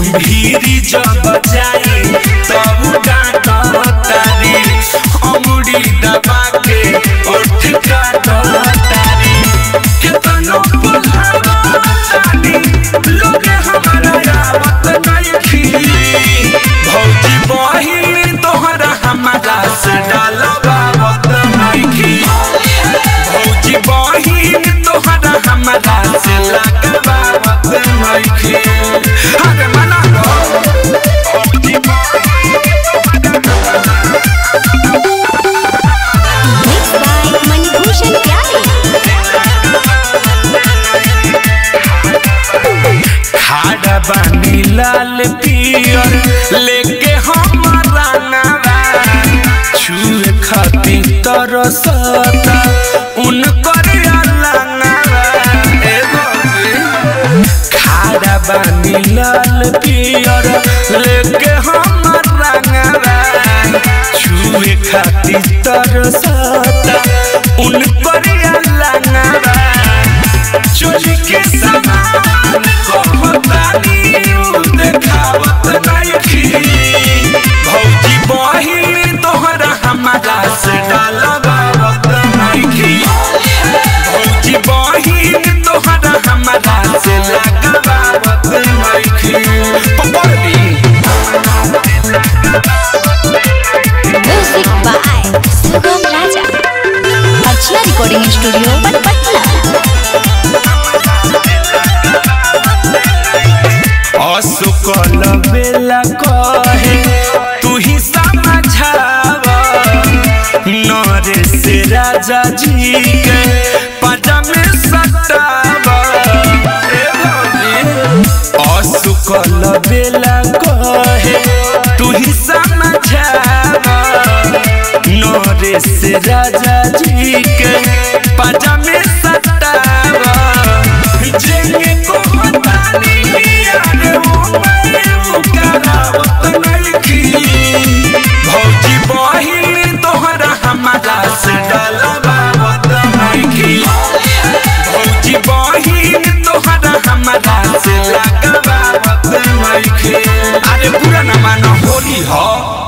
भीरी जब जाई तब डांटतारी अमुड़ी दबा के उठ काटतारी केतनो बुलावतानी लोगे हमारा आवत नइखी भौजी बहिन तोहरा हमारा से डालबावत नइखी भौजी बहिन तोहरा हमारा से लगबावत नइखी अरे मना लो भौजी Mixed by Manibhushan Pyare. खाड़ा बानी लाल पियर लेके हमारा नारा छुए खाती तरसता उनकर अलांगारा ए बाबी। खाड़ा बानी लाल पियर लेके हमारा नारा छुए खाती तरसता उनकर अलांगारा चोरी के समान कहतानी उ देखावत नइखी भौजी बहिन तोहरा हमारा से डालबावत नइखी भौजी बहिन तोहरा हमारा से लगबावत नइखी पकड़ ली Music by Sugam Raja. Archana Recording Studio, Patna. असुकल बेला कहे तू ही समझाव नरे से राजा जी के पजामे सताव ए भौजी। असुकल बेला कहे तू ही समझाव नरे से राजा जी के पजामे सताव जेंगे को बतानी यार वो मैं वो करावत नइखी भौजी बहिन तोहरा हमारा से डलबावत नइखी भौजी बहिन तोहरा हमारा से लगबावत नइखी अरे पूरा न मानो होली हो